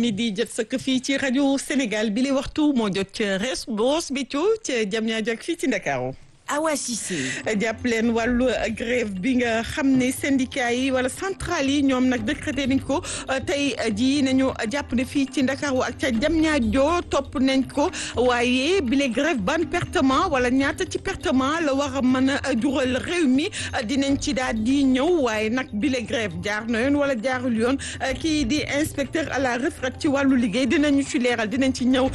midi jot sëkk fii ci rajo Sénégal bi li waxtu moo jot ca res boos bi ca jam ñaa jog fii ci Ndakaaru Awa Cissé. jàpp leen wàllu grève bi nga xam ne syndicat yi wala centrale yi ñoom nag décrété nañ ko tey jii nañu jàpp ne fii ci Ndakaaru ak ca Diamniadio topp nañ ko waaye bile grève ban pertement wala ñaata ci pertement la war a mën a jural réew mi dinañ ci daal di ñëw waaye nag bile grève jaar na yoon wala jaarul yoon kii di inspecteur à la retraite ci wàllu liggéey dinañu ci leeral dinañ ci ñëw